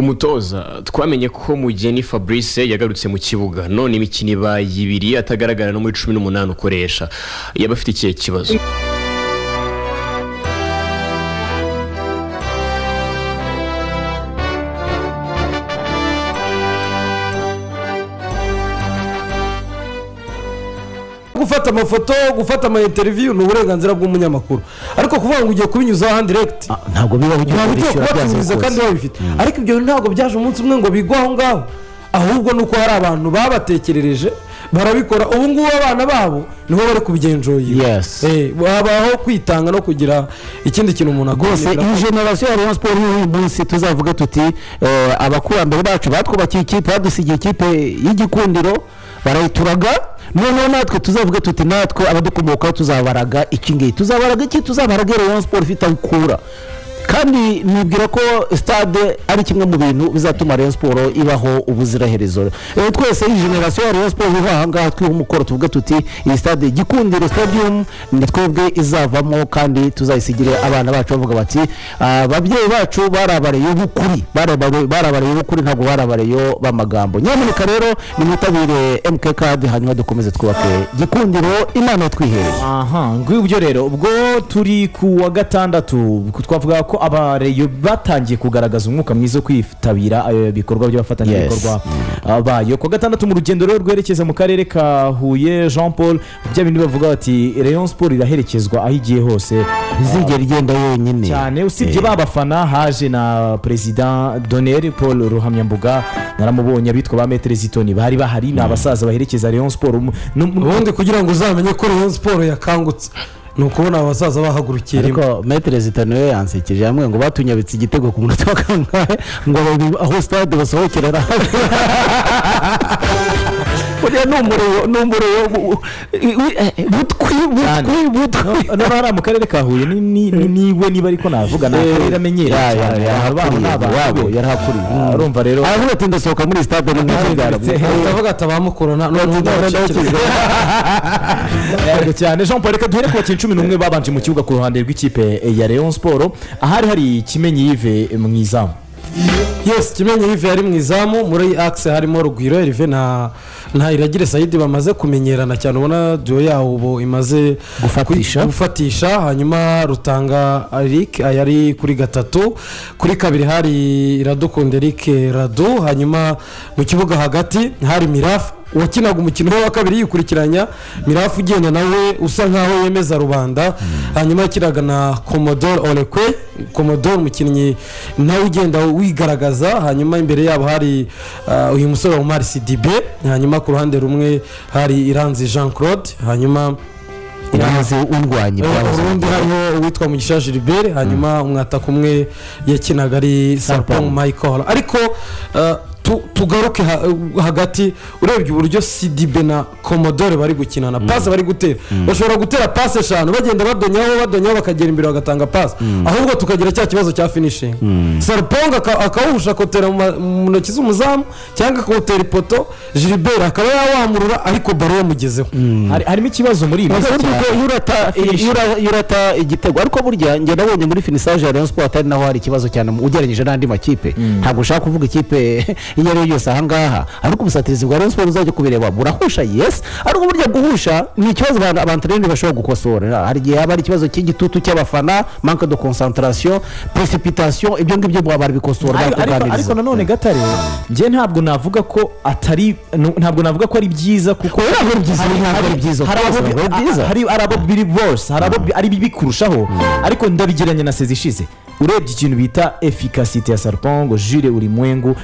umutoza twamenye ko mugeni fabrice yagarutse mu kibuga none imikino ibaye ibiri atagaragara no muri cumi n'umunani ukoresha yaba afite ikihe kibazo gufata amafoto gufata ama interiviyu ni uburenganzira bw'umunyamakuru ariko kuvuga ngo ugiye kubinyuza ahandi direkiti Ah, ntabwo bibaho igihe ntabwo ugiye bishyura kubatumiza kandi byazikose babifite ariko ibyo ntabwo byaje umunsi umwe ngo bigwe aho ngaho ahubwo ni uko hari abantu babatekerereje barabikora ubu ngubu abana babo niho bari kubigenjoyira Yes. habaho kwitanga no kugira ikindi kintu umuntu rwose aguha iyi generasiyo ya rayon siporo y'uyu munsi tuzavuga tuti eh, abakurambere bacu batwubakiye ikipe badusigiye ikipe y'igikundiro barayituraga noneho natwe tuzavuga tuti natwe abadukomokaho tuzabaraga iki ngiki tuzabaraga iki tuzabaraga rayon siporo ifite aho ikura kandi nibwira ko stade ari kimwe mu bintu bizatuma rayon siporo ibaho ubuziraherezo Eh, twese iyi generasiyo ya rayon siporo iva aha ngaha twiha umukoro tuvuga tuti iyi stade gikundiro stadium ni twebwe izavamo kandi tuzayisigire abana bacu bavuga bati "Ah, ababyeyi bacu barabareye b'ukuri barabare- barabareye b'ukuri ntabwo barabareyo b'amagambo nyamuneka rero nimwitabire mk kadi hanyuma dukomeze twubake gikundiro imana yatwihereye aha ngwibyo rero ubwo turi ku wa gatandatu twavuga ko abareyo batangiye kugaragaza umwuka mwiza wo kwitabira ayo bikorwa by'abafatanyabikorwa ah, bayo ku wa gatandatu mu rugendo rero rwerekeza mu karere ka huye jean paul bya bindi bavuga bati rayon sport iraherekezwa aho igiye hose izigera igenda yonyine cyane usibye Eh. ba bafana haje na perezida doneri paul ruhamyambuga naramubonye abitwa ba metere zitoni bari bahari ni abasaza baherekeza rayon sport umu- n'um- ubundi kugira ngo uzamenye ko rayon siporo yakangutse ni ukubona abasaza bahagurukiye rimwe ariko metero zitanu yo yansekeje hamwe ngo batunyabitse igitego ku munota wa kangahe ngo babiri aho sitade basohokera ari hamwe buriya ni umuriro ni umuriro bu- wi- eh, butwi Cyane. butwi butwi n'abahari mu karere ka huye ni- ni- ni- niwe niba ariko navuga ni akarere amenyereye Ya, ya, cyane ya, abantu babo ni abantu wabo, be. yarahakuriye. Ah, urumva rero aravuga ati ndasohoka muri sitade ni Ndetse- batavuga ati abamukorona noneho ndabakikira Yego cyane jean paul reka duhere ku bakinnyi cumi n'umwe babanje mu kibuga ku ruhande rw'ikipe ya leon siporo ahari hari kimenyi yive mu izamu yes kimenyi yive yari mu izamu muri akise harimo rugwiro erive na na iragire sayidi bamaze kumenyerana cyane ubona duyo yawo ubu imaze Gufatisha. kwi- gufatisha hanyuma rutanga eric yari kuri gatatu kuri kabiri hari iradukunda eric radu hanyuma mu kibuga hagati hari mirafu wakinaga umukino we wa kabiri yikurikiranya mirafu ugenda nawe usa nkaho yemeza rubanda hanyuma yakinaga na komodoro orekwe komodoro umukinnyi nawe ugenda wigaragaza hanyuma imbere yabo hari ah, uyu musore wa umari sidibe hanyuma ku ruhande rumwe hari iranzi jean claude hanyuma irahaze undwanya ibyahoze. urundi hariho uwitwa mugisha gilbert hanyuma umwataka umwe yakinaga ari sarpong michael ariko eh, tu- tugaruke ha- hagati urebye uburyo sidibe na komodore bari gukina na pasi bari gutera bashobora gutera pasi eshanu bagenda badonyaho badonyaho bakagera imbere bagatanga pasi ahubwo tukagira cya kibazo cya finishingi sarpong aka- akawuhusha akawutera mu ma- mu ntoki z'umuzamu cyangwa akawutera ipoto gilbert akaba yawamurura ariko baro yamugezeho Hari- harimo ikibazo muri iyi minsi Uretse cyane. ko iyo urata- iyo ura- iyo urata igitego ariko burya njye nabonye muri finisaje ya rayon sport atari naho hari ikibazo cyane mu- ugereranyije n'andi makipe ntabwo ushaka kuvuga ikipe iyo ari yo yose aha ngaha ariko ubusatirizi bwa rayon sport uzajya kubireba burahusha yes ariko burya guhusha ni ikibazo abantu abantarene bashobora gukosora hari igihe haba hari ikibazo cy'igitutu cy'abafana manque de concentration precipitation ibyo ngibyo barabikosora Ariko- ariko ariko bakaganiriza nanone gatare njye ntabwo navuga ko atari nu- ntabwo navuga ko ari byiza kuko Oya, ntabwo ari byiza, Hari- ntabwo ari hari- byiza, hari rwose abo- ntabwo ari byiza. hari hari abo biri bose hari abo bi- ari bibi kurushaho ariko ndabigereranya na sezi ishize urebye ikintu bita efikasite ya sarpongo jire urimwengu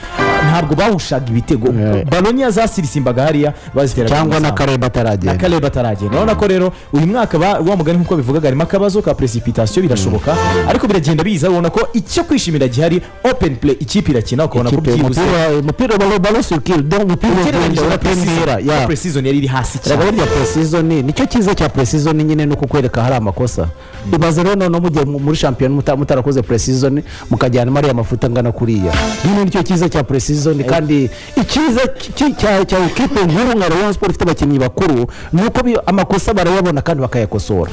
ntabwo bawushaga ibitego Yeah. balonya zasirisimbaga hariya bazitera cyangwa na kareba ataragenda akarere bataragenda urabona ko rero uyu mwaka ba- wa mugani nk'uko bivugaga harimo akabazo ka precipitation birashoboka ariko biragenda biza ubona ko icyo kwishimira gihari open play ikipe irakina ukabona ko Ikipe, byibuze umupira umupira balo balo circule donc umupira ugenda ugereranyije na wa pre-season, premier na ya pre-season yari iri hasi Erega cyane burya pre-season nicyo cyiza cya pre-season nyine ni ukukwereka ahari amakosa ibaze rero noneho mugiye mu- muri shampiyona muta- mutarakoze pre-season mukajyana ariya mafuta angana kuriya nyine nicyo cyiza cya pre-season kandi icyiza cy- cya cya ekipe nkuru nka rayon sport ifite abakinnyi bakuru ni uko bi- amakosa barayabona kandi bakayakosora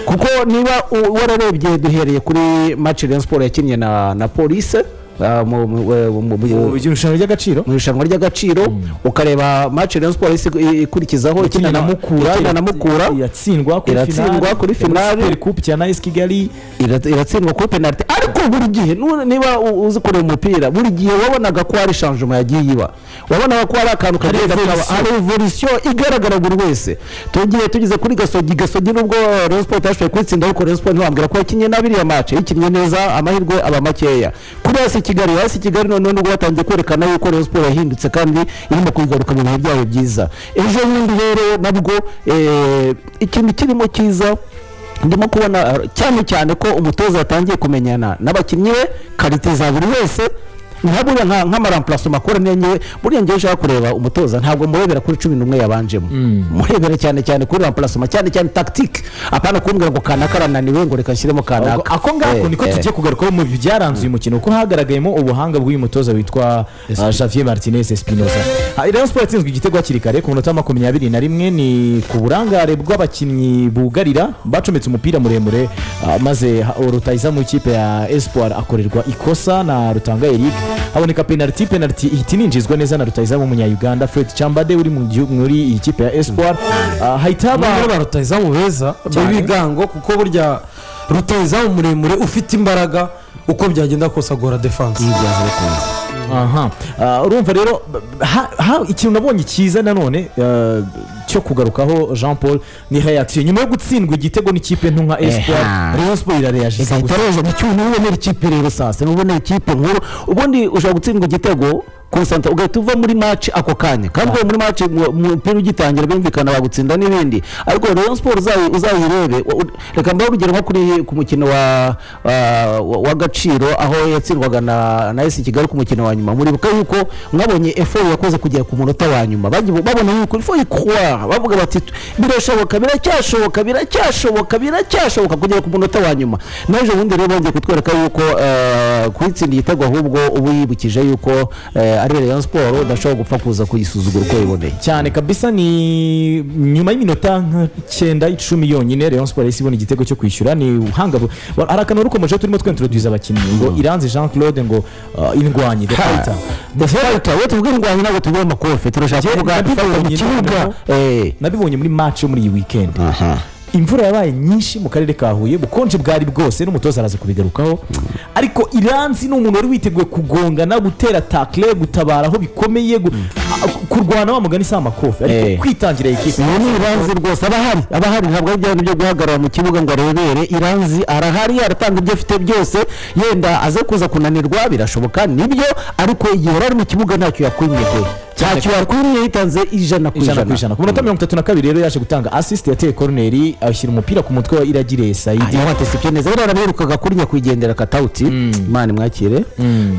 kuko niba u- wararebye duhereye kuri match rayon sport yakinnye na na police ah, mu- mu- eh, mu- mu- mu irushanwa ry'agaciro mu irushanwa ry'agaciro ukareba match Rayon Sports isi- ikurikizaho ikina na Mukura ikina na Mukura iratsindwa kuri Iratsindwa finale kuri finale. kupu ya nayisi kigali Ira- iratsindwa kuri penaliti ariko buri gihe nu- niba u- uzi kureba umupira buri gihe wabonaga ko hari shanjoma yagiye iba wabonaga ko hari akantu kagenda kaba hari evolusiyo igaragara buri wese tugiye tugeze kuri gasogi gasogi nubwo Rayon Sports yashoboye kwitsinda ariko Rayon Sports ntibambwira ko yakinnye nabi iriya match yakinnye neza amahirwe aba makeya kuri hasi kigali hasi kigali noneho nubwo batangiye kwerekana yuko Rayon Sports yahindutse kandi irimo kuyigaruka mu bihe byayo byiza ejo bundi rero nabwo eh, ikintu kirimo cyiza ndimo kubona eh, cyane cyane ko umutoza yatangiye kumenyana n'abakinnyi be karite za buri wese nka buriya nka nk'amarampurasoma akora nenge buriya ngewe ushaka kureba umutoza ntabwo murebera kuri cumi n'umwe yabanjemo murebera cyane cyane kuri rampurasoma cyane cyane tagitike apana kumbwira ngo kanaka arananiwe ngo reka nshyiremo kanaka ako ngako Eh, niko eh. tugiye kugarukaho mu byaranze uyu mukino kuko hagaragayemo ubuhanga bw'uyu mutoza witwa uh, Javier Martinez Espinosa Ah, Rayon Sports yatsinzwe igitego hakiri kare ku munota makumyabiri na rimwe ni ku burangare bw'abakinnyi bugarira bacometse umupira muremure ah, maze ha- rutahiza mu ikipe ya Espoir akorerwa ikosa na Rutanga Eric haboneka penalty penalty ihita ininjizwa neza na rutahiza w'umunya-Uganda Fred Chambade uri mu gihu- muri iyi kipe ya Espoir Ah, hahita haba bamwe barutahizamu beza Cyane. b'ibigango kuko burya rutahizamu muremure ufite imbaraga uko byagenda kose agora defanse aha Ah, urumva rero b- ha- ha- ikintu nabonye cyiza nanone eh, cyo kugarukaho jean paul ni reaction nyuma yo gutsindwa igitego n'ikipe nto nka espoir Eha. rayon sport irareagiza igahita roza mu cyuma ubonera ikipe rero saa sita ubonera ikipe nkuru ubundi ushobora gutsindwa igitego konsanta ugahita uva muri match ako kanya kandi uvuye muri match mu- mu- umupira ugitangira bumvikana bagutsinda n'ibindi ariko Rayon Sports uzayi- uzayirebe u- u- reka mbahe urugero nko kuri ku mukino wa wa- wa- w'agaciro aho yatsindwaga na na esi kigali ku mukino wa nyuma muribuka yuko mwabonye efo yakoze kugera ku munota wa nyuma bagiye- babona yuko efo ikwa bavuga bati "Tu- birashoboka biracyashoboka biracyashoboka biracyashoboka kugera ku munota wa nyuma naje ubundi rero bongeye kutwereka yuko eh, kuyitsinda igitego ahubwo ubu yibukije yuko eh, ari Rayon Sports udashobora gupfa kuza kuyisuzugura uko yiboneye cyane kabisa ni nyuma y'iminota nk'icyenda icumi yonyine rayon sport yahise ibona igitego cyo kwishyura ni ubuhanga bu- wa- hari akantu rukomeje turimo twintroduce abakinnyi ngo iranze jean claude ngo ah, indwanyi the fighter The fighter, we tuvuge indwanyi ntabwo tuvuge amakofe turashaka Njye kuvuga nabibonye ifatwa mu nyine kibuga noneho. eh. nabibonye muri match yo muri iyi weekend imvura yabaye nyinshi mu karere ka huye ubukonje bwari bwose n'umutoza araza kubigarukaho ariko iranzi ni umuntu wari witeguye kugongana gutera takle gutabara aho bikomeye gu- a- kurwana wa mugani si amakofi Eh. ariko kwitangira iyi kipe uwo ni iranzi rwose aba ahari aba ahari ntabwo ari byabindi byo guhagarara mu kibuga ngo arebere iranzi arahari aratanga ibyo afite byose yenda aze kuza kunanirwa birashoboka nibyo ariko igihe yari ari mu kibuga ntacyo yakwimye pe ntacyo yakwimye yitanze ijana ku ijana ku ijana ku minota Mm. mirongo itatu na kabiri rero yaje gutanga asisite yateye koroneri ashyira umupira ku mutwe wa iragire Ah, sayidi yaba atesibye neza buriya arabirukaga kuri nyakwigendera katawuti imana imwakire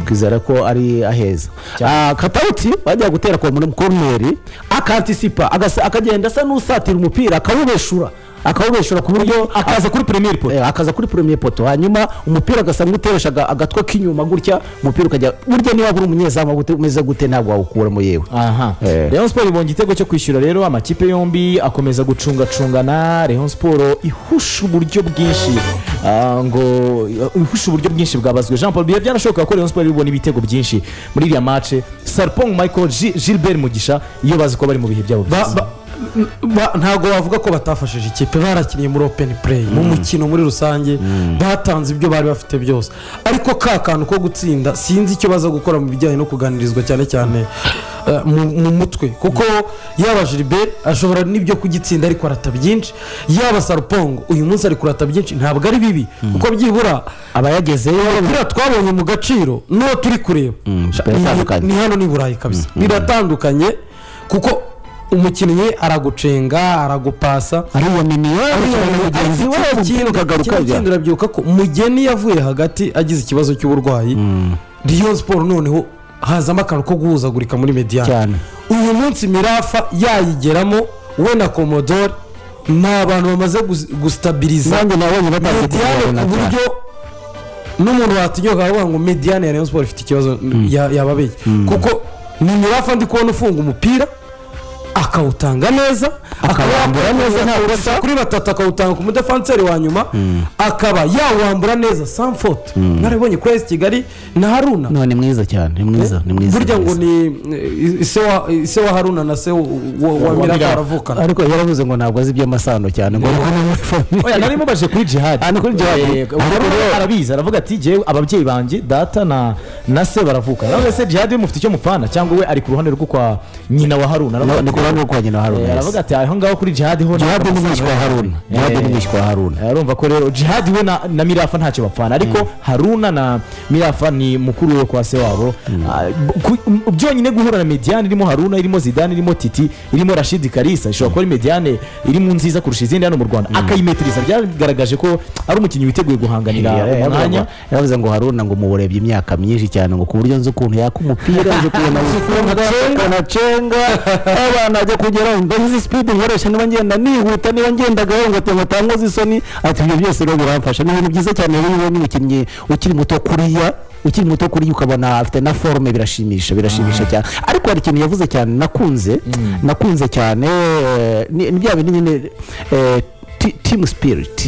twizera ko ari aheza Ah, katawuti bajya gutera kwa muri koroneri akantisipa agasa- akagenda asa n'usatira umupira akawubeshura akawubeshura ku buryo akaza kuri premier pot Eh, akaza kuri premier poto hanyuma umupira agasa nk'uteresha aga- agatwe k'inyuma gutya umupira ukajya burya niba uri umunyezamu gute- umeze gute ntabwo wawukuramo yewe aha Eh. Rayon Sport ibonye igitego cyo kwishyura rero amakipe yombi akomeza gucungacungana Rayon Sport ihusha uburyo bwinshi ah, ngo ihusha uburyo bwinshi bwabazwe Jean Paul Biya byanashoboka ko Rayon Sport ibona ibitego byinshi muri iriya match Sarpong Michael Gi- Gilbert Mugisha iyo bazi ko bari mu bihe byabo Ba- byiza ba- ba- ntabwo bavuga ko batafashije ikipe barakiniye muri open play mu mukino muri rusange batanze ibyo bari bafite byose ariko ka kantu ko gutsinda sinzi icyo baza gukora mu bijyanye no kuganirizwa cyane cyane eh, mu- mu mutwe kuko yaba jiliberi ashobora n'ibyo kugitsinda ariko arata byinshi yaba sarupongo uyu munsi ari kurata byinshi ntabwo ari bibi kuko byibura aba yagezeyo buriya twabonye mu gaciro n'uwo turi kureba Sha- biratandukanye. ni- ni hano ni burayi kabisa biratandukanye kuko umukinnyi aragucenga aragupasa ariya miniyo ariya mugenzi we ikintu ukagaruka bya- kindi urabyibuka ko mugeni yavuye hagati agize ikibazo cy'uburwayi riyo siporo noneho hazamo akantu ko guhuzagurika muri Cyane. mediyani uyu munsi mirafa yayigeramo we na komodore ni abantu bamaze gusi- gusitabiriza nanjye nabonye batazi mediyane ku buryo n'umuntu watinyoka akavuga ngo mediyane ya rayon siporo ifite ikibazo ya- yababeye kuko ni mirafa ndi kubona ufunga umupira akawutanga neza akaba yambura neza nta urasa kuri batatu akawutanga ku mudefanseri wa nyuma akaba yawambura neza sanfote narabonye kuri esi kigali na haruna none mwiza cyane ni mwiza ni mwiza burya ngo mwiza. ni eh, ise wa- ise wa haruna na se wa- wa mirafa baravukana ariko yaravuze ngo ntabwo azi iby'amasano cyane ngo ni muri famille oya nari mubaje kuri jihadi Ah, ni kuri jihad. Eh, Ariko Haruna rero- arabizi aravuga ati jyewe ababyeyi banjye data na na se baravukana nawe se jihadi we mufite icyo mupfana cyangwa we ari ku ruhande rwo kwa nyina wa haruna aravuga ni ati- ku ruhande rwo kwa nyina wa Eh, haruna aravuga ati aho ngaho kuri jihadi ho jihadi ni mwishywa wa haruna jihadi ni Eh. mwishywa wa haruna arumva ko rero jihadi we na, na mirafa ntacyo bapfana ariko haruna na mirafa ni mukuru we kwa se wabo Ah, ku- m- byonyine guhura na mediyane irimo haruna irimo zidane irimo titi irimo rashidi karisa ishobora kuba ari mediyane irimo nziza kurusha izindi hano mu rwanda akayimetiriza byagaragaje ko ari umukinnyi witeguye guhanganira Yaravuze ngo- umwanya yaravuze ngo haruna ngo umuburebye imyaka myinshi cyane ngo ku buryo nzi ukuntu yaka umupira nzi ukuntu awufunga akanacenga abana ajya kugera ngo izi sipidi nkoresha niba ngenda nihuta niba ngenda gahunga ngo atankoze isoni ati ibyo byose rero biramfasha ni ibintu byiza cyane rero niba n'umukinnyi ukiri muto kuriya ukiri muto kuriya ukabona afite na forume birashimisha birashimisha cyane ariko hari ikintu yavuze cyane nakunze nakunze cyane eh, ni ni bya bindi nyine eh, ti- team spirit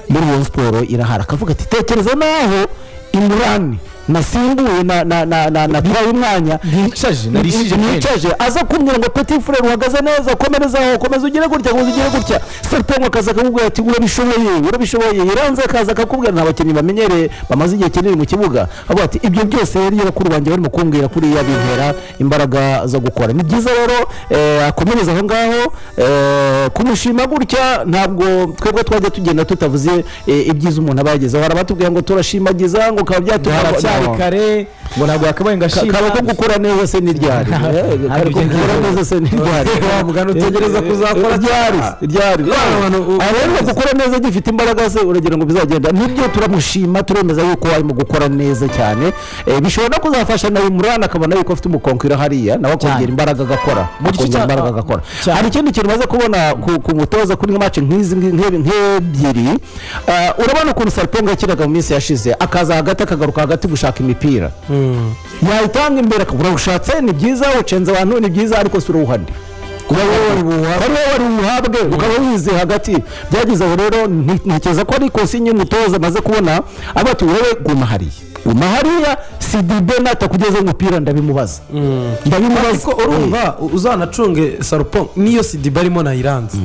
muri iyo siporo irahara akavuga ati tekereza naho imurani nasimbuye na- na- na- na- natwaye umwanya yicaje narishije nicaje aza kumbwira ngo peti furere uhagaze neza komereza aho komeza ugere gutya komeza ugere gutya serpengo akaza akamubwira ati urabishoboye urabishoboye iranze akaza akakubwira nta bakinnyi bamenyereye bamaze igihe kinini mu kibuga avuga ati ibyo byose rero bakuru banjye barimo kumbwira kuriya bintera imbaraga zo gukora ni byiza rero eh, akomereza aho ngaho eh, kumushima gutya ntabwo twebwe twajya tugenda tutavuze eh, ibyiza umuntu aba yagezeho hari abatubwira ngo turashimagiza ngo bikaba byatuma haracyari kare ngo ntabwo yakabaye ngo ashima kaba ko gukora neza se n'iryari Eh, kari ko gukora neza se n'iryari wa mugani utegereza kuzakora iryari iryari Ah, rero gukora neza gifite imbaraga se uragira ngo bizagenda nibyo turamushima turemeza yuko arimo gukora neza cyane Eh, bishobora no kuzafasha nawe murana akabona yuko afite umukonkira hariya nawe akongera imbaraga agakora Mu gice akongera cya- imbaraga agakora cyane. hari ikindi kintu umaze kubona ku- ku mutoza kuri mace nk'izi nk- nk- nk'ebyiri Ah, urabona ukuntu sariponga yakinaga mu minsi yashize akaza hagati akagaruka hagati gushaka imipira yayitanga imbere akabura ushatse ni byiza ucenze abantu ni byiza ariko si uruhande wari wowe wari buhabwe ukaba wize hagati byagize aho rero nti- ntekereza ko ari ikosi y'umutoza amaze kubona aba ati wowe guma hariya guma hariya si dibe natakugezaho umupira ndabimubaza ndabimubaza ariko urumva uzanacunge sarupo niyo sidiba arimo nayiranze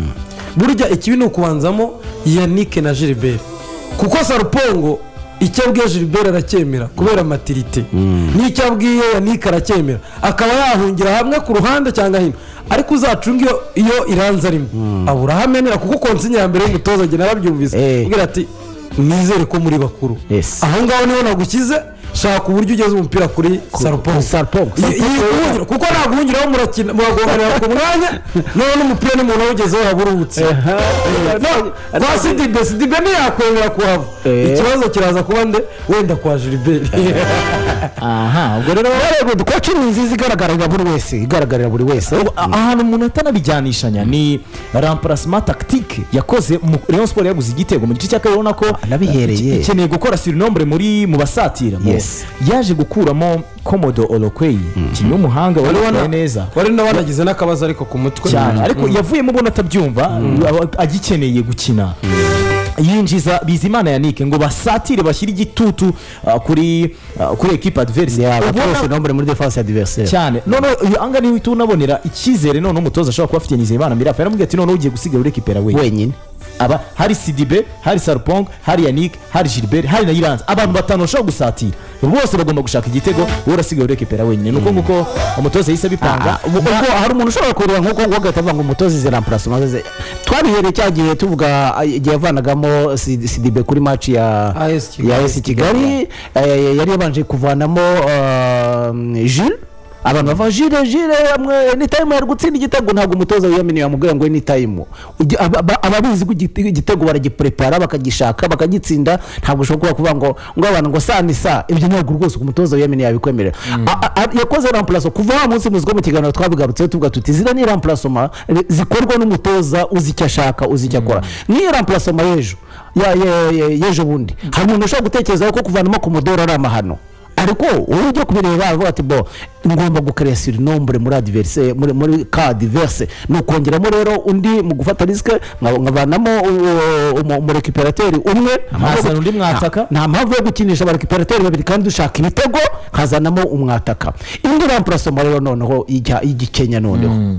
burya ikibi ni ukubanzamo yanike na gilbert kuko sarupongo icyo abwiye gilbert aracyemera kubera matirite n'icyo abwiye yanike aracyemera akaba yahungira hamwe ku ruhande cyangwa hino ariko uzacunge iyo- iyo iranze arimo abura aho amenera kuko konsinya ya mbere y'umutoza njye narabyumvise Eh. agira ati nizere ko muri bakuru Yes. aho ngaho niho nagukize shaka uburyo ugeze umupira kuri sarupongo Sarpong. Yi- yiguhungira kuko ntabwo uhungiraho murakina muragonganira ku mwanya noneho n'umupira n'umuntu awugezeho waba uruhutse kwa sidibe sidibe ntiyakwemera kuhava Eh. ikibazo kiraza kuba nde wenda kwa jiliberi aha ubwo rero rero koci ni nziza igaragarira buri wese igaragarira buri wese A- ahantu umuntu atanabijyanishanya ni remplacement tactique yakoze mu- Rayon Sport yaguze igitego mu gice cya kabiri urabona ko nabihereye. iki- ikeneye gukora sirinombre muri mu basatira mu- Yes. yaje gukuramo komodo olokweyi ikinnyi w'umuhanga wari wambaye neza wari nawe wanagize n'akabazo ariko ku mutwe cyane ariko yavuyemo ubona atabyumva aba- agikeneye gukina yinjiza bizimana yanike ngo basatire bashyire igitutu ah, kuri ah, kuri ekipa adverse abatose ubona nombre muri defense ya diversere cyane noneho uyu anga niwe uhita unabonera icyizere noneho umutoza ashobora kuba afitiye Nizeyimana mirafa yaramubwiye ati noneho ugiye gusiga urekipera wenyine wenyine aba hari sidibe hari sarupong hari yannick hari gilbert hari na iranze abantu batanu bashobora gusatira bose bagomba gushaka igitego wowe urasiga urekipera wenyine nuko nguko umutoza yahise abipanga ubwo ubwo hari umuntu ushobora kureba nk'uko ngo agahita avuga ngo umutoza izi ramparasoma ze twarihereye cya gihe tuvuga ah, igihe yavanagamo si- sidibe kuri maci ya AS Kigali. ya esi kigali eh, yari yabanje kuvanamo ah, jile abantu bava jile jile amwe ni tayimu yari gutsinda igitego ntabwo umutoza wiyaminiye yamubwira ngo ni tayimu Ujya- aba- aba- ababizi ko igite- igitego baragiprepara bakagishaka bakagitsinda ntabwo ushobora kuba kuvuga ngo ngo abantu ngo sa ni sa ibyo ntabwo rwose ku mutoza wiyaminiye yabikwemerera A- a- yakoze ramparaso kuva wa munsi muziko mu kiganiro twabigarutseho tuvuga tuti ziriya ni ramparasoma zikorwa n'umutoza uzi icyo ashaka uzi icyo akora nk'iyo ramparasoma y'ejo ya- ya- ya- y'ejo bundi hari umuntu ushobora gutekerezaho ko kuvanamo ku mudoro ari amahano ariko wowe ujya kubireba aravuga ati bo ngomba gukaresa iri nombure muri adiverise muri muri ka diverse ni ukongeramo rero undi mu gufata risike nka- nkavanamo uwo- umu- umurekiperateri umwe Nkazana undi mwataka. nta mpamvu yo gukinisha abarekiperateri babiri kandi ushaka ibitego nkazanamo umwataka indi rampurasoma rero noneho ijya igikenya noneho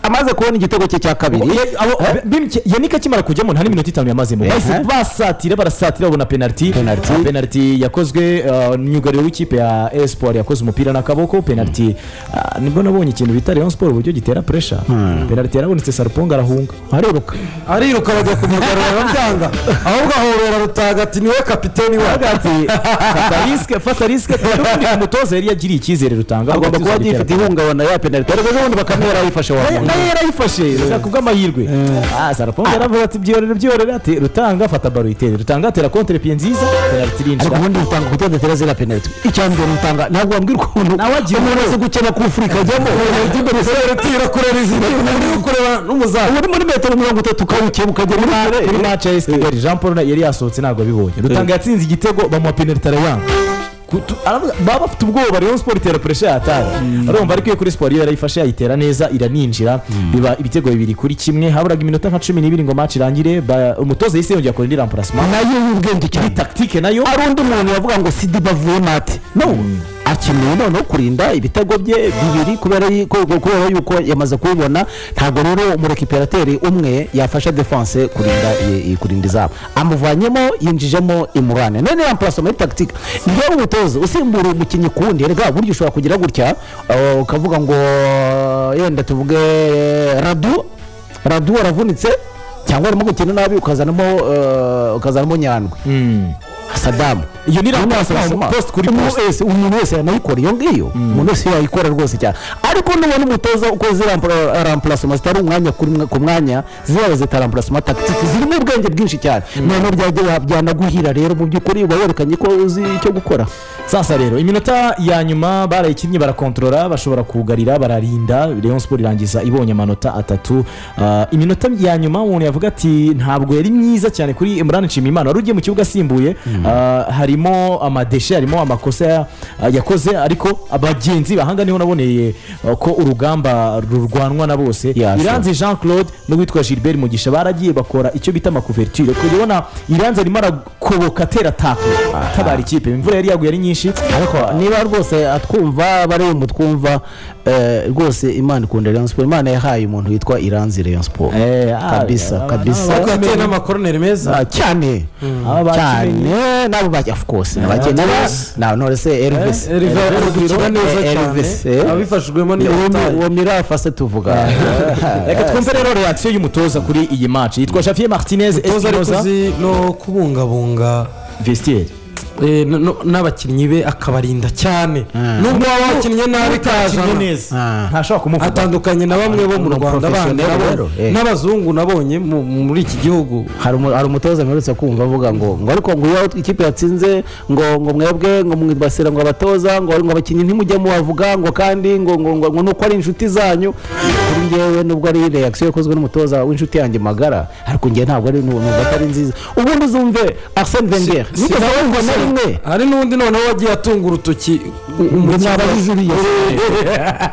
amaze kubona igitego cye cya kabiri Eh? yanika akimara kujyamo nta n'iminota itanu yamazemo Eh, bahise eh. basatira barasatira babona penaliti Penalty. Ah, penaliti yakozwe ah, myugariro w'ikipe ya espoir yakoze umupira n'akaboko penaliti ah, nibwo nabonye ikintu bita rayon sport uburyo gitera puresha penaliti yarabonetse sarponga arahunga ariruka ariruka bajya kumugarura arabyanga ahubwo ahobera rutaga ati niwe kapiteni wacu fata risike fata risike kandi ubundi umutoza yari yagiriye icyizere rutanga agomba kuba agifite ihungabana ya penaliti ariko ubundi bakame yarayifashe wa muntu nayo yarayifashe shaka kubw'amahirwe Ah, sarponga yaravuga ati byorere byorere ati rutanga fata baro itere rutanga atera kontrepie nziza penaliti ariko irinjira ubundi utanga kutondatera ziriya penaliti icya mbere utanga ntabwo wambwira ukuntu Nawe agira umuntu wese gukena kufurika ajyamo tira kureba izindi umuntu uri kureba n'umuzamu uri muri metero mirongo itatu ukawukeba ukajya muri kure kuri match ya Kigali Jean Paul yari yasohotse ntabwo abibonye rutanga yatsinze igitego bamuha penaliti arayanga Kutu- aravuga- baba bafite ubwoba rero siporo itera puresha yataye arumva ariko iyo kuri siporo iyo yarayifashe yayitera neza iraninjira biba ibitego bibiri kuri kimwe haburaga iminota nka cumi n'ibiri ngo match irangire ba- umutoza yahise yongera akora indi ramparasima nayo y'ubwenge cyane taktike nayo hari undi muntu wavuga ngo sidi bavuye mate no akeneye noneho kurinda ibitego bye bibiri kubera yuko kubera yuko yamaze kubibona ntabwo rero umurekiperateri umwe yafasha defense kurinda i- i- kurinda izamu amuvanyemo yinjijemo imurane none rampurasoma muri tagitike niyo ari umutoza usimbura umukinnyi ku wundi erega burya ushobora kugira gutya uh, ukavuga ngo yenda tuvuge radu radu waravunitse cyangwa arimo gukina nabi ukazanamo uh, ukazanamo nyandwi sadamu Iyo ni Umuntu raporo, wasoma. post kuri Umuntu post. wese umuntu wese yanayikora iyo ngiyo umuntu wese yayikora rwose cyane ariko nubona umutoza uko ziriya rampurasoma zitari umwanya kuri mwe- ku mwanya ziriya zita rampurasoma tagitike zirimo ubwenge bwinshi cyane noneho byajya byanaguhira rero mu by'ukuri uba werekanye ko uzi icyo gukora sasa rero iminota ya nyuma barayikinnye barakontorora bashobora kugarira bararinda Rayon Sport irangiza ibonye amanota atatu Ah, iminota ya nyuma umuntu yavuga ati ntabwo yari myiza cyane kuri Imran Nshimiyimana wari ugiye mu kibuga asimbuye Ah, harimo amadeshe harimo amakosa ya- ah, yakoze ariko abagenzi bahanga niho naboneye ah, ko urugamba rurwanwa na bose Yeah, sure. iranzi Jean Claude n'uwitwa Gilbert Mugisha baragiye bakora icyo bita amakuverture kubona iranzi arimo arakoboka atera tako atabara ikipe imvura yari yaguye ari nyinshi ariko niba rwose atwumva bari mu twumva eh, rwose imana ikunda rayon siporo imana yahaye umuntu witwa iranzi rayon siporo Eh, ah, kabisa ah, kabisa ah, ariko yateye n'amakoroneri meza Ah, cyane Aba bakinnyi. cyane nabo bajya of course n'abakene na none se Elvis Elvis ari gukina neza Eh, cyane Elvis, eh. abifashijwemo n'iyo Uwo mi- butayu uwo mirafa se tuvuga reka twumve rero reaction y'umutoza kuri iyi match yitwa Javier Martinez toza ari Espinoza kuzi no kubungabunga vestiaire eh, no- no- n'abakinnyi be akabarinda cyane nubwo waba wakinnye nabi Akinye kajana neza Ah. ntashobora kumuvuga atandukanye na bamwe bo mu Ni rwanda bandi professionel nabo- rero, eh. n'abazungu nabonye mu- muri iki gihugu hari umu- hari umutoza mperutse kumva avuga ngo ngo ariko ngo iyo ikipe yatsinze ngo ngo mwebwe ngo mwibasira ngo abatoza ngo ngo abakinnyi ntimujye mubavuga ngo kandi ngo ngo ngo ngo nuko ari inshuti zanyu kuri ngewe nubwo ari reaction yakozwe n'umutoza w'inshuti yanjye magara ariko ngewe ntabwo ari nu- numva atari nziza ubundi uzumve Arsene Wenger Si- nigeze awumva na rimwe hari n'undi noneho wagiye atunga urutoki nabajije uriya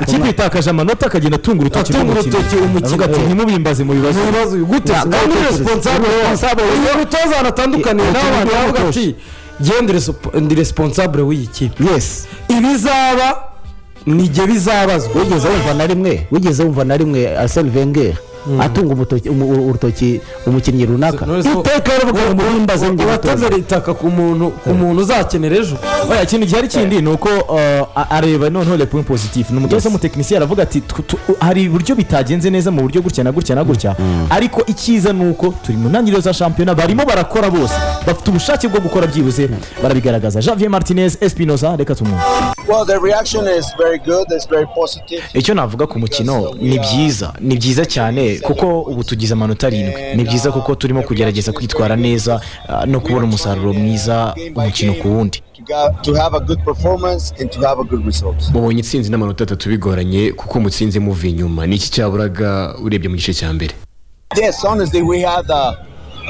ikipe itakaje amanota akagenda atunga urutoki Atunga rw'umukinnyi. urutoki umukinnyi. Avuga ati ntimubimbaze mu bibazo ibibazo gute Ya, kandi kandi responsable responsable uyu mutoza aratandukaniye Eh, nawe eh, abantu eh, bavuga eh, ati "Jye ndi respo- ndi responsable w'iyi kipe yes ibizaba nijye bizabazwa wigeze wumva na rimwe wigeze wumva na rimwe Arsene Wenger atunga umutoki- umu- u- urutoki umukinnyi runaka Knowless ko- iteka yaravuga ngo muhimbaze njye urateze umutoza ritaka ku muntu ku muntu uzakenera ejo oya ikintu gihari kindi ni uko uh, a- areba noneho le point positif ni umutoza w'umutekinisiye aravuga ati "Tu- tu- hari uburyo bitagenze neza mu buryo gutya na gutya na gutya ariko icyiza ni uko turi mu ntangiriro za shampiyona barimo barakora bose bafite ubushake bwo gukora byibuze barabigaragaza javier martinez espinoza reka tumwumve Well, the reaction is very good. It's very positive. icyo navuga ku mukino ni byiza ni byiza cyane kuko ubu tugize amanota arindwi ni byiza kuko turimo kugerageza kwitwara neza ah, no kubona umusaruro mwiza umukino ku wundi To, go, to have a good performance and to have a good result. mubonye itsinzi n'amanota atatu bigoranye kuko mutsinze muva inyuma ni iki cyaburaga urebye mu gice cya mbere Yes, honestly, we had a,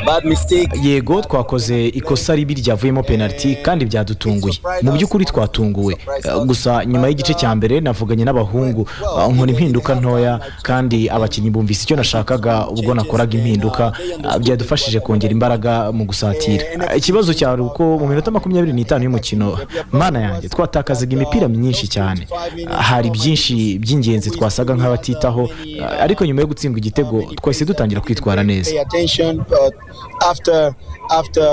bad mistake. yego twakoze ikosa ribi ryavuyemo penaliti kandi byadutunguye mu by'ukuri twatunguwe Eh, gusa nyuma y'igice cya mbere navuganye n'abahungu eh, nkora impinduka ntoya kandi abakinnyi bumvise icyo nashakaga ubwo nakoraga impinduka eh, byadufashije kongera imbaraga mu gusatira Eh, ikibazo cyari uko mu minota makumyabiri n'itanu y'umukino mana yanjye twatakazaga imipira myinshi cyane Eh, hari byinshi by'ingenzi twasaga nk'abatitaho eh, ariko nyuma yo gutsindwa igitego twahise dutangira kwitwara neza Pay attention, but after after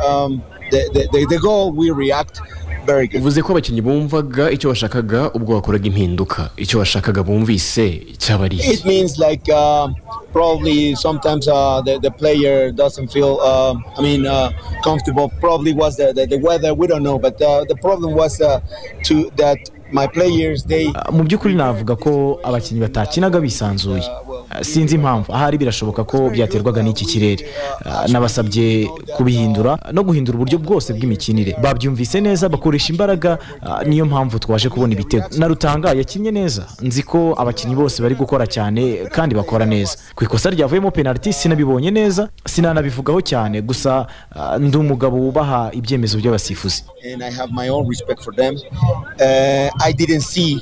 um, the, the, the, the goal, we react very good. uvuze ko abakinnyi bumvaga icyo bashakaga ubwo bakoraga impinduka icyo bashakaga bumvise cyaba ari It iki means like uh, probably sometimes uh, the, the player doesn't feel, uh, I mean, uh, comfortable. Probably was the, the, the weather, we don't know. But uh, the problem was uh, to that my players, they. mu by'ukuri navuga ko abakinnyi batakinaga bisanzuye Ah, sinzi impamvu ahari birashoboka ko byaterwaga n'iki kirere Ah, nabasabye kubihindura no guhindura uburyo bwose bw'imikinire babyumvise neza bakoresha imbaraga ah, niyo mpamvu twaje kubona ibitego na rutanga yakinnye neza nzi ko abakinnyi bose bari gukora cyane kandi bakora neza ku ikosa ryavuyemo penaliti sinabibonye neza sinanabivugaho cyane gusa ah, ndi umugabo wubaha ibyemezo by'abasifuzi and I have my own respect for them. Uh, I didn't see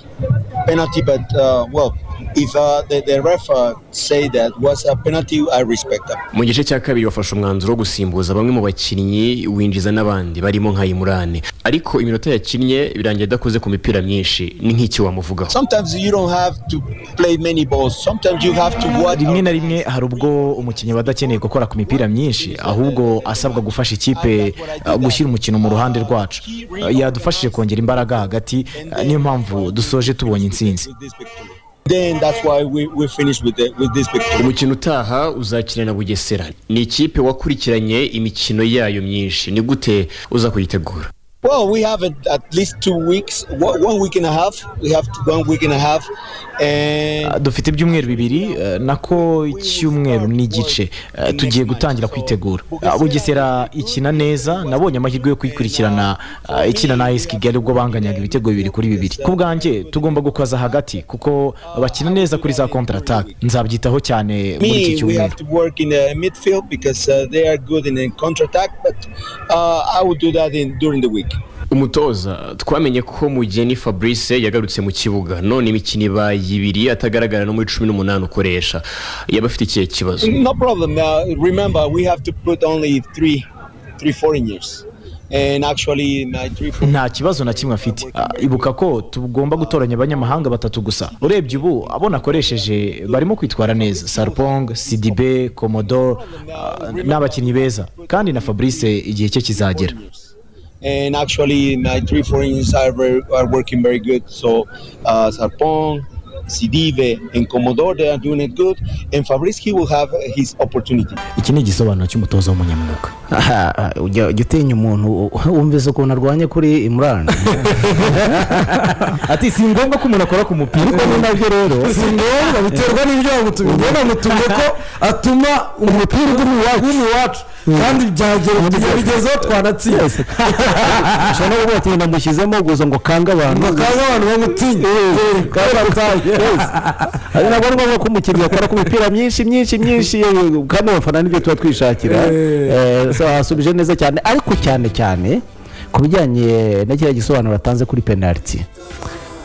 penalty, but uh, well, if uh, the, the ref uh, say that was a penalty, I respect them. mu gice cya kabiri bafashe umwanzuro wo gusimbuza bamwe mu bakinnyi winjiza n'abandi barimo nka Imurane ariko iminota yakinnye birangira adakoze ku mipira myinshi ni nk'iki wamuvugaho Sometimes you don't have to play many balls. Sometimes you have to watch. rimwe na rimwe hari ubwo umukinnyi aba adakeneye gukora ku mipira myinshi ahubwo asabwa gufasha ikipe uh, gushyira umukino mu ruhande rwacu Uh, yadufashije kongera imbaraga hagati uh, niyo mpamvu dusoje tubonye intsinzi Then that's why we, we finished with the, with this victory. umukino utaha uzakina na bugesera ni ikipe wakurikiranye imikino yayo myinshi ni gute uza kuyitegura Well, we have at, at least two weeks, one one week and a half. We have to, one week and a half, and Uh, dufite ibyumweru bibiri uh, nako icyumweru n'igice Uh, tugiye gutangira kwitegura Uh, bugesera ikina neza nabonye amahirwe yo kuyikurikirana uh, ikina na esi kigali ubwo banganyaga ibitego bibiri kuri bibiri ku bwanjye tugomba gukaza hagati kuko bakina neza kuri za kontratake nzabyitaho cyane muri iki me, we cyumweru have to work in the midfield because uh, they are good in the counter attack. But uh, I will do that in, during the week. umutoza twamenye ko mugeni fabrice yagarutse mu kibuga none imikino ibaye ibiri atagaragara no muri cumi n'umunani ukoresha yaba afite ikihe kibazo No problem. Uh, remember, we have to put only three, three foreign years, and actually, my three. Foreign nta kibazo na kimwe afite Ah, ibuka ko tugomba gutoranya abanyamahanga batatu gusa urebye ubu abo nakoresheje barimo kwitwara neza sarpong sidibe komodoro ah, ni abakinnyi beza kandi na fabrice igihe cye kizagera And actually, my three foreigners are, very, are working very good. So, uh, Sarpong, Sidive, and Commodore, they are doing it good. And Fabrizki will have his opportunity. iki ni igisobanuro cy'umutoza w'umunyamwuga aha aha, ujya ujya utinya umuntu u- wumvise ukuntu arwanya kuri imurani ati si ngombwa ko umuntu akora ku mupira ariko ni nabyo rero si ngombwa biterwa n'ibyago tubigenda ngo tuvuge ko atuma umupira uri mu wacu kandi byagera tukabigezaho twanatsinze ushobora no kuvuga ati namushyizemo gusa ngo kange abantu bakaza abantu bamutinye kandi ataye ari nabwo ari ngombwa ko umukinnyi akora ku mipira myinshi myinshi myinshi eh, kandi abafana nibyo tuba twishakira Eh, so asubije neza cyane ariko cyane cyane ku bijyanye na kiriya gisobanuro atanze kuri penaliti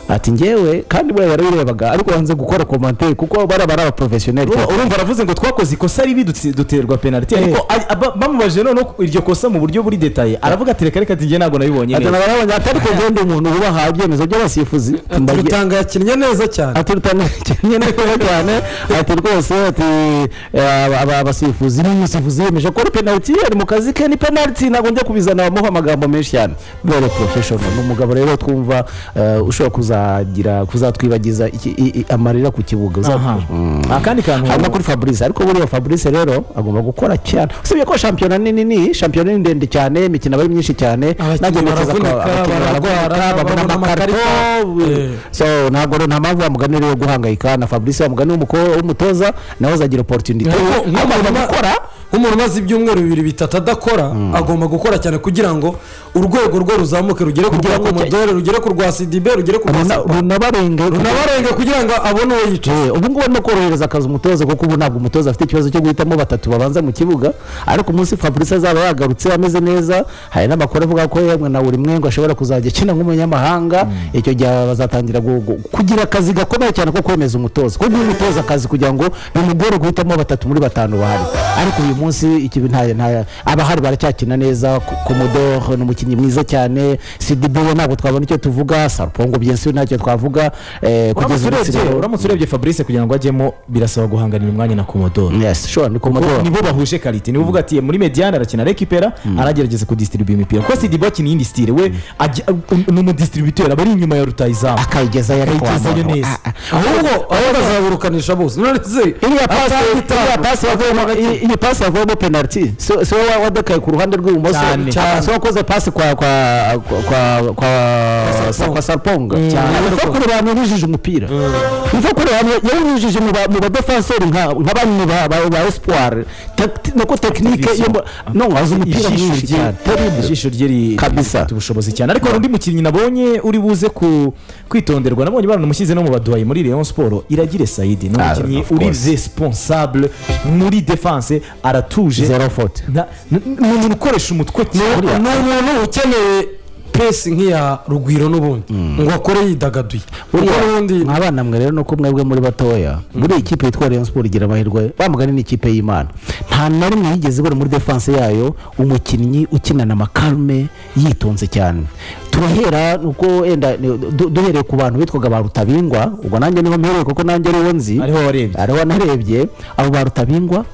ati ngewe kandi buriya barabirebaga ariko banze gukora komantere kuko bariya bari abaporofesiyoneri pe. urumva aravuze ngo twakoze ikosa ribi dutsi- duterwa penaliti ariko ari- aba- bamubaje noneho iryo kosa mu buryo buri detaye aravuga ati reka reka njye ntabwo nabibonye ati neza nabonye atari kugenda umuntu wubaha ibyemezo by'abasifuzi Ndagiye- rutanga yakinnye neza cyane ati rutanakenye neza cyane ati rwose ati eh, aba- aba- abasifuzi n'umusifuzi yemeje ko ari penaliti ari mu kazi ke ni penaliti ntabwo njya kubizana bamuha amagambo menshi cyane vere porofeshono ni umugabo rero twumva eh, ushobora kuzagira kuzatwibagiza iki- i- i- amarira ku kibuga aha uzatwibagiza akandi kantu hanyuma kuri fabrice ariko buriya fabrice rero agomba gukora cyane usibye ko shampiyona ni nini shampiyona ni ndende cyane imikino aba ari myinshi cyane Abakinnyi baravunika, bararwara, babona babona amakarito amakarito. eh, so ntabwo rero nta mpamvu wamugani rero yo guhangayika na fabrice wamugani w'umuko- w'umutoza nawe azagira oporutunite agomba gukora nk'umuntu umaze ibyumweru bibiri bitatu adakora agomba gukora cyane kugira ngo urwego rwe ruzamuke rugere ku Kugira rwa ngo- komodore rugere ku rwa sidibe rugere ku rwa runabarenge runabarenge kugira ngo abone uwo yica Eh, ubu ngubu barimo korohereza akazi umutoza kuko ubu ntabwo umutoza afite ikibazo cyo guhitamo batatu babanza mu kibuga ariko umunsi fabrice azaba yagarutse ameze neza hari n'amakuru avuga ko yemwe na buri mwengo ashobora kuzajya akina nk'umunyamahanga icyo gihe bazatangira gu- gu- kugira akazi gakomeye cyane ko kwemeza umutoza ko guha umutoza akazi kugira ngo bimugore guhitamo batatu muri batanu bahari ariko uyu munsi ikibi nta- nta- abahari baracyakina neza Ko- komodoro ni umukinnyi mwiza cyane sidibi we ntabwo twabona icyo tuvuga sarupongo byensi we ntacyo twavuga eh, kugeza uramutse ubu urebye nsigaye- uramutse urebye fabrice kugira ngo ajyemo birasaba guhanganira umwanya na komodoro yes sure ni Kuko komodoro nibo bahuje karite nibo uvuga ati "Eh, muri mediane arakina rekipera aragerageza kudisitiribuye imipira kuko sidibo akina iyindi sitire we ajya- ni umudistributeri aba ari inyuma ya rutayizamu akayigezayo ariko akayigezayo wamara- neza. Ah, ah. ahubwo aho bazaburukanisha bose none se iriya pasi atahita iriya pasi yavuyemo iyi- iyi pasi yavuyemo penalty si si wowe wadakaye ku ruhande rw'ibumoso Cyane. cyane si wakoze pasi kwa kwa kwa kwa kwa kwa sarponga cyane kuko kuri bantu yujije umupira kuko kuri bantu yujije mu ba- mu badefenseri nka nka bamwe ba ba- ba espoir Tacti- nako technique yo mu- no azi umupira Ijisho mwinshi rye- cyane terrible ijisho rye ri- Kabisa. rifite ubushobozi cyane ariko hari undi mukinnyi nabonye uri buze ku kwitonderwa nabonye baramushyize no mu baduhayi muri Rayon Sport iragire Saidi ni Ah, umukinnyi of uri course. responsable muri defense aratuje zero faute Nta- n- n- ni umuntu ukoresha umutwe cyane ni umuntu ukeneye pesi nk'iya rugwiro n'ubundi ngo akore yidagaduye kuko n'ubundi ubundi abana mwe rero nuko mwebwe muri batoya muri iyi kipe yitwa Rayon Sport igira amahirwe bamugani ni ikipe y'Imana nta na rimwe yigeze ibura muri defense yayo umukinnyi ukinana amakarme yitonze cyane turahera nuko enda ni- du- duhereye ku bantu bitwaga ba Rutabingwa ubwo nanjye niho mpereye kuko nanjye ariho nzi ariho warebye ariho narebye abo ba rutabingwa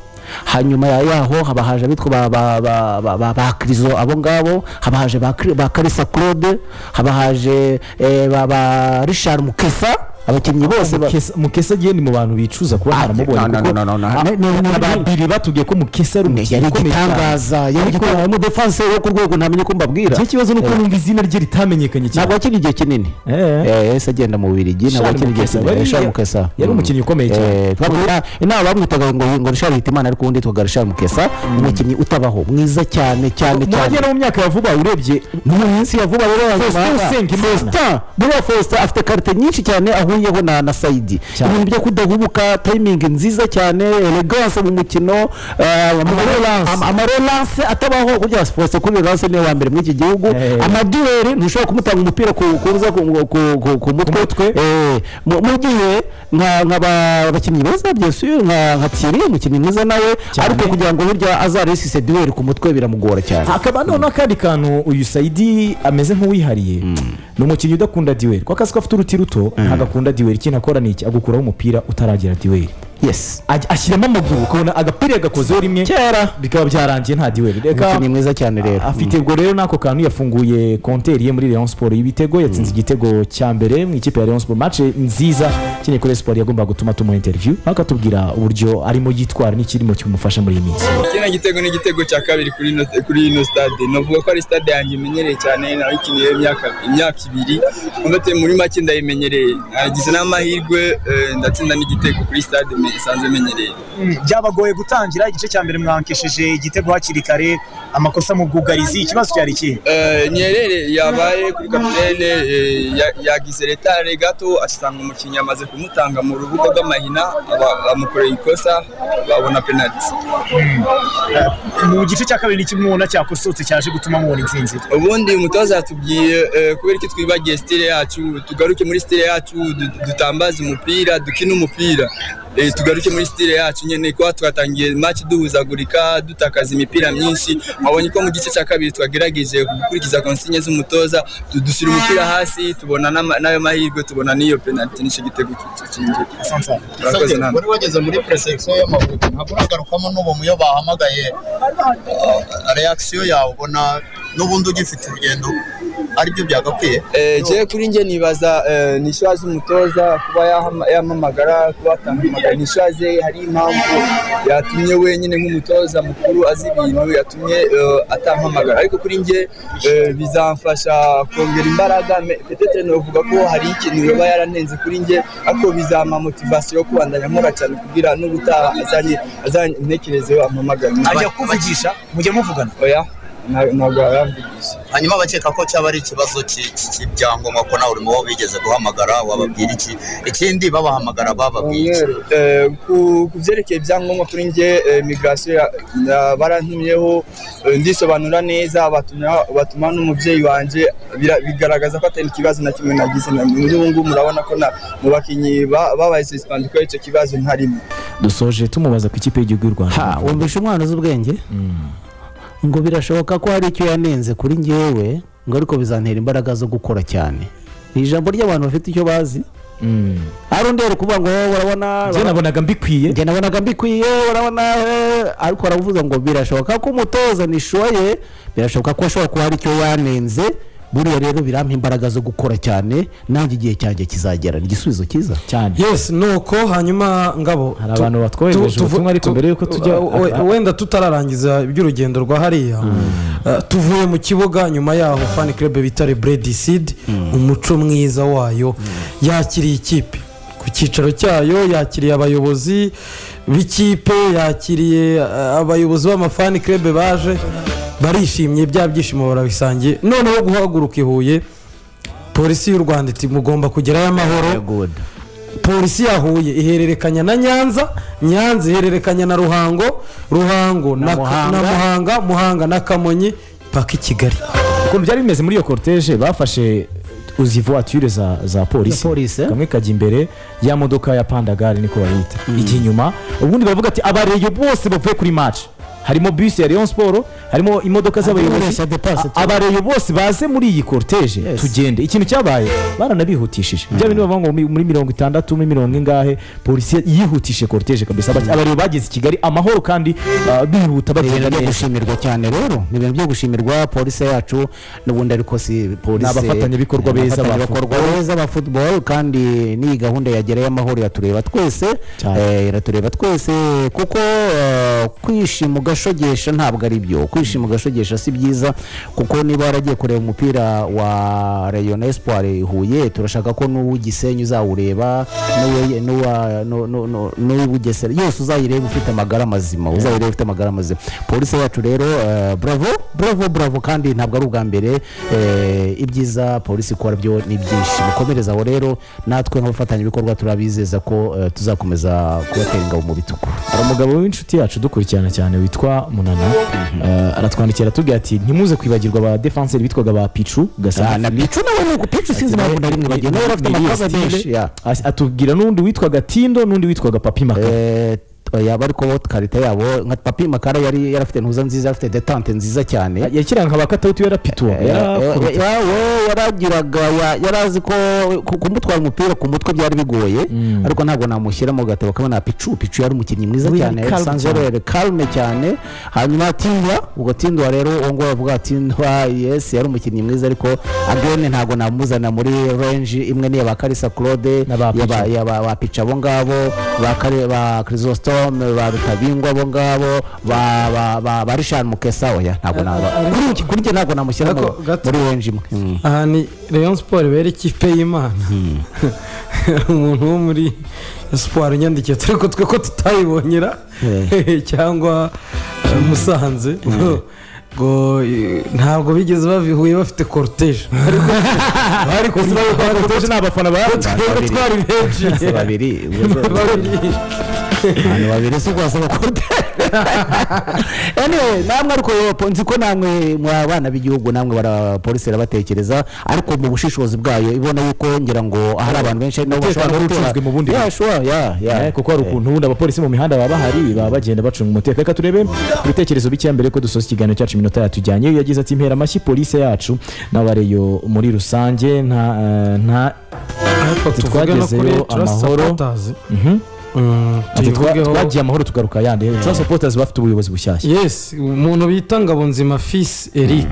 hanyuma ya- yaho haba haje abitwa ba- ba- ba- ba- ba- ba kirizo abo ngabo haba haje ba Kri- ba karisa claude haba haje eh, ba- ba richard mukesa abakinnyi bose ba- Mukesa- mukesa agiye ni mu bantu bicuza kuba Ah, baramubonye no, no, no, no, no, kuko no, no, no, no, no. ababiri batubwiye ko mukesa ari yari umukinnyi ukomeye cyane igitangaza yari igitangaza ari umudefanse wo ku rwego ntamenya uko mbabwira icyo kibazo ni uko numva izina rye ritamenyekanye cyane ntabwo wakina igihe kinini Eh. Eh, yahise agenda mu bubirigi ntabwo Richard wakina igihe Mukesa, kinini bariya richard mukesa yari Mm. umukinnyi ukomeye cyane. Eh, twavuga- inama bamwitaga ngo ngo richard hitimana ariko ubundi yitwaga richard mukesa umukinnyi utabaho mwiza cyane cyane cyane murajya no mu myaka ya vuba urebye mu minsi ya vuba rero Faustin Usengimana. Faustin buriya Faustin afite karite nyinshi cyane ahuyeho na na Saidi Cyane. ibintu byo kudahubuka timing nziza cyane elegance mu mukino eh, Amarelance. ama- amarelance atabaho burya Faustin kuri relance niwe wa mbere muri iki gihugu Eh. amaduweri ntushobora kumutanga umupira ku- kuza ku ku- ku- ku mutwe mutwe. Eh, mu mu gihe nka nka ba- abakinnyi beza byasuye nka nka Thierry umukinnyi mwiza nawe ariko kugira ngo burya azaresise duweri ku mutwe biramugora cyane hakaba noneho akandi kantu uyu sayidi ameze nk'uwihariye ni umukinnyi udakunda diweri kuko akazi ko afite uruti ruto ntabwo akunda diweri ikintu akora ni iki agukuraho umupira utaragera diweri yes Aj- ashyiramo amaguru ukabona agapira yagakozeho rimwe kera bikaba byarangiye nta diweri reka umukinnyi mwiza cyane rero afite ubwo rero n'ako kantu yafunguye konteri ye muri Rayon Sport y'ibitego yatsinze igitego cya mbere mu ikipe ya Rayon Sport match nziza kinye kuri Sport yagombaga gutuma tumuha interview akatubwira uburyo arimo yitwara n'ikirimo kimufasha muri iyi minsi kino gitego ni igitego cya kabiri kuri ino kuri ino stade navuga ko ari stade yanjye imenyereye cyane nayikinyeho imyaka imyaka ibiri ndetse muri make ndayimenyereye nagize n'amahirwe eh, ndatsinda n'igitego kuri stade me- isanzwe imenyereye byabagoye gutangira igice cya mbere mwankesheje igitego hakiri kare amakosa mu bwugarizi ikibazo cyari ikihe Eh, nyerere yabaye kuri kapitene eh, ya- yagize retare gato asanga umukinnyi amaze kumutanga mu rubuga rw'amahina aba- amukoreye ikosa babona penaliti mu gice cya kabiri ni kimwe ubona cyakosotse cyaje gutuma mubona intsinzi ubundi umutoza yatubwiye eh, kubera iki twibagiye stile yacu tugaruke muri stile yacu du- dutambaze umupira dukine umupira Eh, tugaruke muri stile yacu nyine kuba twatangiye match duhuzagurika dutakaza imipira myinshi wabonye ko mu gice cya kabiri twagerageje gukurikiza konsinye z'umutoza du- dushyira umupira hasi tubona n'ama- n'ayo mahirwe tubona n'iyo penaliti n'icyo gitego cy'injye murakoze namwe wari wageze muri peresekisiyo y'amavubi ntabwo uragarukamo n'ubu iyo bahamagaye reakisiyo yawe ubona n'ubundi ugifite urugendo aribyo byagakwiye Eh, je kuri nge nibaza eh, ni ishuri z'umutoza kuba yahama- yampamagara kuba atampamagara ni ishuri ze hari impamvu yatumye wenyine nk'umutoza mukuru azi ibintu yatumye eh, atampamagara ariko kuri nge eh, bizamfasha kongera imbaraga me- petete novuga ko hari ikintu yoba yaranenze kuri nge ariko bizampa motivasiyo yo kubandanya nkora cyane kugira n'ubutaha azanye azantekerezeho ampamagara ajya kuvugisha mujya muvugana oya nta- ntabwo yaramvise hanyuma bakeka ko cyaba ari ikibazo ki- ki- cy'ibyangombwa ko nawe urimo wowe bigeze guhamagara wababwira iki ikindi babahamagara bababwira iki Eh, ku ku byerekeye ibyangombwa kuri njye eh, migirasiyo ya- ya- barantumyeho eh, ndisobanura neza batumira- batuma n'umubyeyi wanjye bira- bigaragaza ko atari ikibazo na kimwe nagize na muri ubu ngubu murabona ko na- mu bakinnyi ba- babaye sisipandi kubera icyo kibazo ntarimo dusoje tumubaza ku ikipe y'igihugu y'u rwanda ha wumvisha umwana uzi ubwenge ngo birashoboka ko hari icyo yanenze kuri njyewe ngo ariko bizantera imbaraga zo gukora cyane ni ijambo ry'abantu bafite icyo bazi Mm. hari undi ari kuvuga ngo "Eh, urabona njye nabonaga mbikwiye njye nabonaga mbikwiye urabona eh," ariko aravuga ngo birashoboka ko umutoza nishoye birashoboka ko ashobora kuba hari icyo yanenze buriya rero birampa imbaraga zo gukora cyane nanjye igihe cyanjye kizagera ni igisubizo cyiza cyane yesi nuko hanyuma ngabo Hari tu- abantu batwohereje tu- tuvu- ubutumwa ariko tu- mbere yuko tujya- we- we- wenda tutararangiza iby'urugendo rwa hariya eh, tuvuye mu kibuga nyuma yaho fani kirebe bita reburedisidi umuco mwiza wayo yakiriye ikipe ku cyicaro cyayo yakiriye abayobozi b'ikipe yakiriye eh, abayobozi b'amafani kirebe baje barishimye bya byishimo barabisangiye noneho guhaguruka i huye polisi y'u rwanda iti mugomba kugerayo amahoro polisi ya huye ihererekanya na nyanza nyanza ihererekanya na ruhango ruhango na na Muhanga. muhanga muhanga na kamonyi paka i kigali ukuntu byari bimeze muri iyo korutege bafashe uzi voiture za, za polisi Za polisi, eh? kamwe kajya imbere ya modoka ya pandagare niko bayita ijya inyuma ubundi baravuga ati abareyo bose bavuye kuri maci harimo bisi ya leon siporo harimo imodoka z'abayobozi Abakoresha de passe, A- abareyo bose baze muri iyi korutege Yes. tugende ikintu cyabaye baranabihutishije bya bintu bavuga ngo mi- muri mirongo itandatu muri mirongo ingahe polisi yihutishije korutege kabisa Aba- abareyo bageze i kigali amahoro kandi ah, bihuta ni ibintu bagenda byo neza gushimirwa cyane rero ni ibintu byo gushimirwa polisi yacu n'ubundi ariko si polisi Ni abafatanyabikorwa Ni beza ba abafatanyabikorwa beza ba futuboro kandi n'iyi gahunda yagereye amahoro iratureba twese Cyane. eh, iratureba twese kuko eh, kwishima ugashogesha ntabwo ari byo kwishima ugashogesha si byiza kuko niba waragiye kureba umupira wa rayon espoir huye turashaka ko n'uw'igisenyi uzawureba n'uwe- n'uwa- n'u- n'u- n'u- n'uw'ubugesera yose uzayireba ufite amagara mazima uzayireba ufite amagara mazima polisi yacu rero eh, bravo bravo bravo kandi ntabwo ari ubwa mbere eh, ibyiza polisi ikora byo ni byinshi mukomereze aho rero natwe nk'abafatanyabikorwa turabizeza ko eh, tuzakomeza kubatera ingabo mu bitugu hari umugabo w'inshuti yacu dukurikirana cyane witwa munana eh, aratwandikira atubwira ati ntimuze kwibagirwa ba defenseri bitwaga ba picu Ah, na gasana mico nawe ni uko pico sinzi impamvu na rimwe bagenda yari afite amakosa menshi ya atubwira n'undi witwaga tindo n'undi witwaga papi maka Eh, yaba ariko bo karita yabo nka papi makara yari yarafite ntuza nziza yarafite detante nziza cyane yakiranga nka ba katawuti yarapituwa Eh, eh, yawe yaragiraga ya- yari azi ko ku- kumutwara umupira ku mutwe byari bigoye ariko ntabwo namushyira mu gatabo kamwe na picu picu yari umukinnyi mwiza We cyane yari calm yasanze cyane. yari karume cyane hanyuma tindwa ubwo tindwa rero uwo nguwo bavuga tindwa yes yari umukinnyi mwiza ariko agene ntabwo namuzana muri range imwe niya ba karisa claude Na ba Pichu. yaba- yaba ba pica abo ngabo ba Kare- ba chrysostome ba rutabingwa abo ngabo ba- ba- ba ba richard mukesa oya ntabwo naba kuri iki- kuri njye ntabwo namushyira mu- Ariko gato. muri range imwe Mm. aha ni leon siporo bera ikipe y'imana umuntu wo muri siporo unyandikiye turi ko twe ko tutayibonyera cyangwa eh, musanze ngo- ngo eh, ntabwo bigeze babihuye bafite korutege bari kuziba korutege ni abafana twebwe twari benshi Si babiri ubwo zo- babiri abantu babiri si rwasaba anyway namwe ariko yo, po- nzi ko namwe mwa bana b'igihugu namwe bara- polisi irabatekereza ariko mu bushishozi bwayo ibona yuko ngira ngo hari abantu benshi nabo Umutekano bashobora wari gutera ucunzwe mu bundi Yeah, buryo. sure, yeah, yeah. kuko hari ukuntu ubundi abapolisi mu mihanda baba bahari baba bagenda bacunga umutekano reka turebe ibitekerezo bike mbere ko dusoza ikiganiro cyacu iminota yatujyanye iyo yagize ati impera amashyi polisi yacu n'abareyo muri rusange nta eh, nta ariko Ati, tuvuge no kuri twagezeyo trust amahoro. supporters Mhm. Mm, Ati, twa- tuyivugeho. twagiye amahoro tugaruka yandi trust supporters bafite ubuyobozi bushyashya yes umuntu bita ngabonzima fisi eric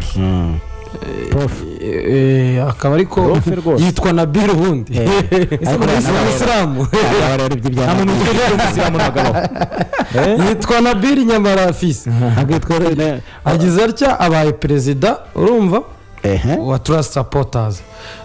Eh, eh, akaba ariko Prof rwose. yitwa nabil ubundi Ariko ni ntabwo ari- umusilamu Aba rero iby'ibyamamare. nta muntu uzi ko umusilamu ntabwo abaho Eh? yitwa nabil nyamara fisi Ntabwo yitwa rero- agize atya abaye perezida urumva Ehe. wa trust supporters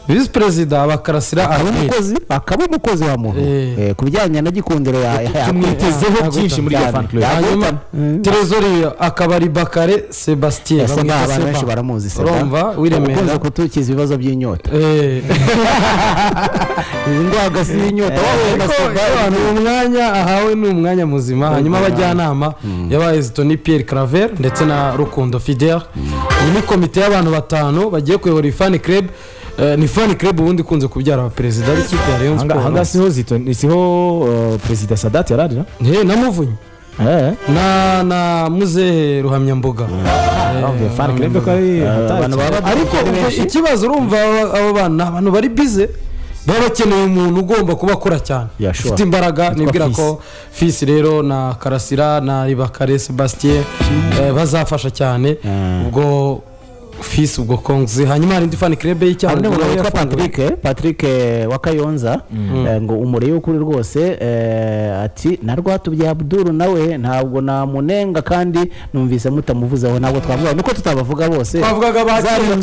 visi perezida bakarasira akaba aroni umukozi akaba umukozi wa muntu Eh. Eh, ku bijyanye na gikundiro ya ya- tumwitezeho ya- byinshi muri iyo fan club. Ya- hanyuma Mm. terezori akaba ari bakare sebastien Ese bamwita nta abantu benshi Seba. baramuzi Seba. urumva ukunze wiremera kutukiza ibibazo by'inyota Eh. Izi ndwaga si inyota wowe na Ariko Seba, abantu uwo mwanya ahawe ni umwanya muzima hanyuma abajyanama yabaye zitoni pierre claver ndetse na rukundo fidel iyi ni komite y'abantu batanu bagiye kuyobora iyi fani club Eh, ni fani club ubundi ikunze kubyara abaperezida b'ikipe ya rayon Ahanga- ahanga sport siho zito- siho uh, perezida sadati yari arira Eh, na muvunyi Eh, na na muzehe ruhamyambuga eh, fan club ko ari hatari abantu cyane. baba ariko ubwo ikibazo urumva aba- abo bana ni abantu bari bize baba bakeneye umuntu ugomba kuba akora cyane Yeah, sure. ufite imbaraga nibwira ko fisi rero na karasira na ribakare sebastien eh, bazafasha cyane ubwo fisi ubwo kongzi hanyuma hari indi fani kirebe hari y'icyaro n'umuntu witwa patrick eh, patrick eh, wa kayonza eh, ngo umurebe ukuri rwose eh, ati na rwatubyaye abduru nawe ntabwo namunenga kandi numvise mutamuvuzeho ntabwo twavuga nuko tutabavuga bose twavugaga bakiriye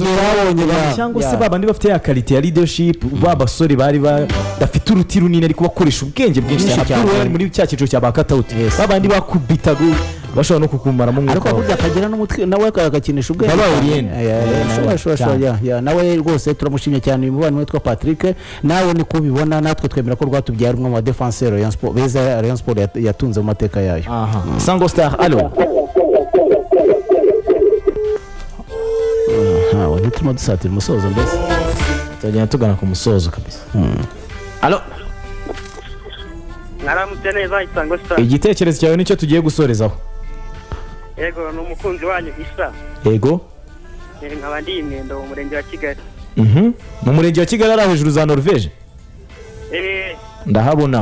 cyangwa se Yeah. babandi bafite ya karite ya leadership ba basore bari ba- bafite uruti runini ariko bakoresha ubwenge bwinshi Byinshi cyane cyane. Abdul yari muri cya cyiciro cya ba katawuti Yes. babandi bakubitaga bashobora no kukumaramo ariko umwuka wawe. burya akagira n'umutwe nawe agakinisha ubwenge Baba cyane. Oriene. Eh, eh, Eh, shobora, shobora, cyane. shobora, yeah, yeah. nawe rwose turamushimye cyane uyu mubano witwa patrick nawe ni ko ubibona natwe twemera ko rwatubyaye ari umwe mu badefanse Rayon Sport- beza Rayon Sport yat- yatunze mu mateka yayo aha sango star alo ntawe ntiturimo dusatira umusozo mbese tugenda tugana ku musozo kabisa alo mwaramutse neza isango sita igitekerezo cyawe nicyo tugiye gusorezaho yego ni umukunzi wanyu isa yego Eh, nkaba ndi imyendo mu murenge wa kigali Mhm. mu murenge wa kigali ari aho hejuru za norvege Eh, ndahabona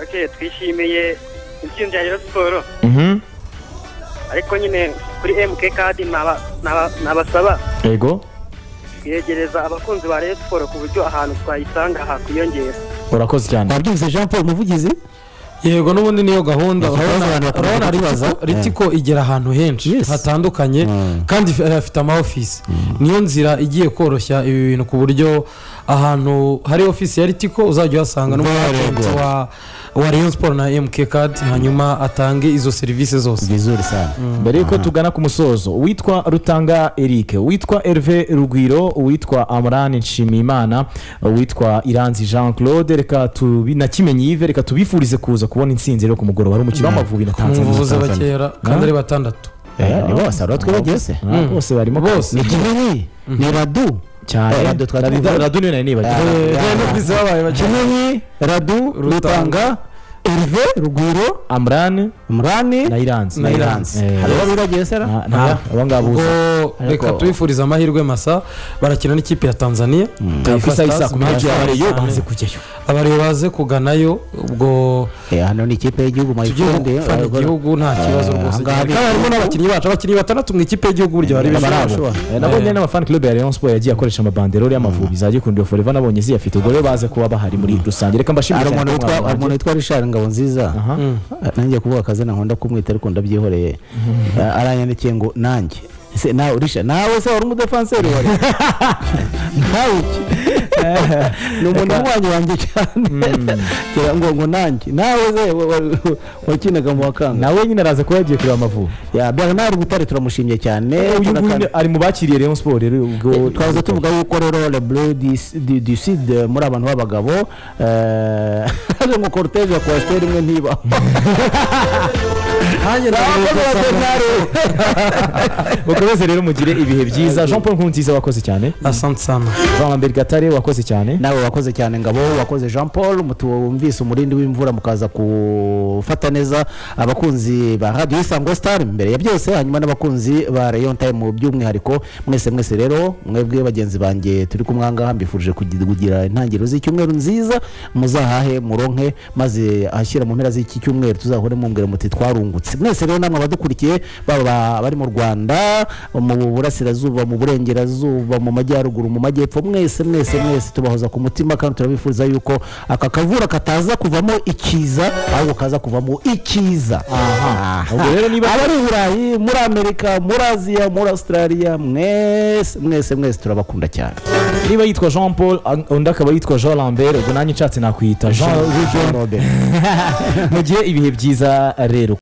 ok twishimiye intsinzi ya rero siporo Mhm. ariko nyine kuri mk kadi naba- naba- nabasaba yego yegereza abakunzi ba rero siporo ku buryo ahantu twayisanga hakwiyongera urakoze cyane wabyumvise jean paul umuvugizi yego n'ubundi niyo gahunda Ikibazo abantu urabona- bakunze urabona kukibaza. Ritiko- ritiko igera ahantu henshi Yes. hatandukanye kandi if- eh, afite ama office niyo nzira igiye koroshya ibi bintu ku buryo ahantu hari office ya ritiko uzajya uhasanga n'umukunzi wa wa Rayon Sport na MK Card hanyuma atange izo serivisi zose vizuri sana mbere yuko tugana ku musozo uwitwa rutanga eric uwitwa herve rugwiro uwitwa amran nshimiyimana uwitwa iranzi jean claude reka tubi na kimenyi yive reka tubifurize kuza kubona intsinzi rero ku mugoroba hari umukino w'amavubi na tanzania umuvuzi bakera kandi ari batandatu Eh, ni bose hari twibagiye se Ah, bose barimo bose ni kimenyi ni radu Eh, cyane radu twarabivuze. Radu- radu niyo nari nibagiwe Eh, Eh, yeah. n'ubwiza babaye bakera kimenyi radu rutanga erive rugwiro amran murani na iranzi Na Iranzi. Eh, hari uwabibagiye se ra? nta- nta- abo ngabo ubwo gusa reka Ariko- tubifurize amahirwe masa barakina n'ikipe ya Tanzania ku isaha y'i saa kumi Stars, n'ebyiri abareyo Stars. baze kujyayo abariyo baze kuganayo ubwo Eh, hano ni ikipe y'igihugu tugiye mayifunde gufana igihugu nta kibazo rwose ahangaha cyane. kandi ni- harimo n'abakinnyi bacu abakinnyi batandatu mu ikipe y'igihugu burya bari bishobora barabashobora Eh, nabonye n'amafani club ya Rayon Sport yagiye akoresha amabanderore y'amavubi za Gikundo Forever nabonye ziyafite ubwo rero baze kuba bahari muri rusange reka mbashimire hari cyane umuntu ko witwa hari mwabaye. umuntu witwa richard ngabo nziza nanjye kuvuga akazina nkunda kumwita ariko ndabyihoreye Eh, aranyandikiye ngo nanjye ese nawe richard nawe se wari umudefanseri wari nawe iki ni umuntu w'ububanyi wanjye cyane Kera ngo ngo nanjye nawe se wa- wa- wakinaga mu wakanga nawe nyine araza kuba yagiye kureba amavubi ya bernard butare turamushimye cyane uyu Turakanda- nguyu ari mu bakiriye Rayon Sport rero ubwo twaza tuvuga yuko rero le bleu du- du du sud eh, muri abantu b'abagabo eh, ari ngo cortege ya kwasiteri imwe ntiba nanjye mukomeze rero mugire ibihe byiza Jean Paul Nkurunziza wakoze cyane asante sana Jean-Lambert Gatare wakoze cyane nawe wakoze cyane ngabo wakoze jean paul mutu- wumvise umurindi w'imvura mukaza gufata neza abakunzi ba radiyo isango star imbere ya byose hanyuma n'abakunzi ba rayon time by'umwihariko mwese mwese rero mwebwe bagenzi banjye turi kumwe ahangaha mbifurije kugi- kugira intangiriro z'icyumweru nziza muzahahe muronke maze ahashyira mu mpera z'iki cyumweru tuzahore mumbwira muti twarungutse mwese rero namwe abadukurikiye baba bari mu rwanda mu burasirazuba mu burengerazuba mu majyaruguru mu majyepfo mwese mwese mwese tubahoza ku mutima kandi turabifuza yuko aka kavura kataza kuvamo ikiza ahubwo kaza kuvamo ikiza aha abari i burayi muri amerika muri aziya muri australia mwese mwese mwese turabakunda cyane niba yitwa jean paul an- undi akaba yitwa jean lambert ubwo nanjye nshatse nakwita jean jean robert mu gihe ibihe byiza rero